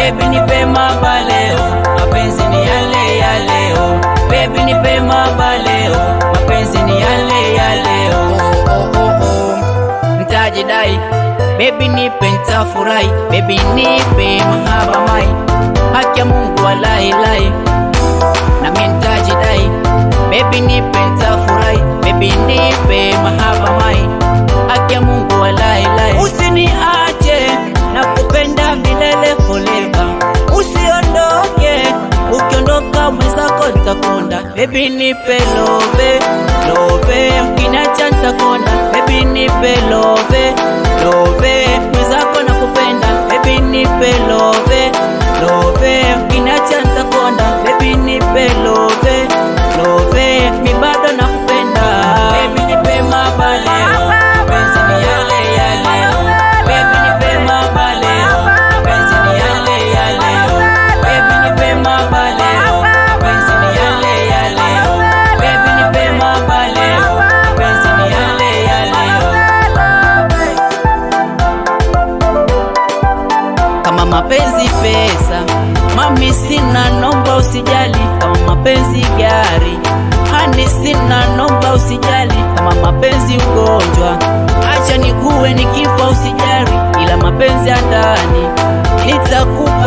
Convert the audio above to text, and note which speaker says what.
Speaker 1: Baby nipe maba leo, mapenzi ni yale ya leo. Baby nipe maba leo, mapenzi ni yale ya leo. Oh, oh, oh. Nitajidai, baby nipe nitafurahi, baby nipe mahaba mai, haki ya Mungu walai lai, na mimi nitajidai, baby nipe nitafurahi, baby nipe mahaba mai, haki ya Mungu walai lai. Usiniache na kupenda milele forever, usiondoke, ukiondoka mwenzako nitakonda. Baby nipe love, love, mkiniacha nitakonda. Baby nipe love, love, mwenzako nakupenda. Baby nipe love, love, mkiniacha nitakonda. Baby nipe love, love, mi bado nakupenda. Baby nipe maba leo, mapenzi ni yale ya leo. Baby nipe maba leo, mapenzi ni yale ya leo. Baby nipe maba leo, mapenzi ni yale ya leo. Baby nipe maba leo, mapenzi ni yale ya leo. Kama mapenzi pesa, mami sina, nomba usijali. Kama mapenzi gari, hani sina, nomba usijali. Kama mapenzi ugonjwa, acha nikuwe nikifa usijali, ila mapenzi ya ndani nitakupa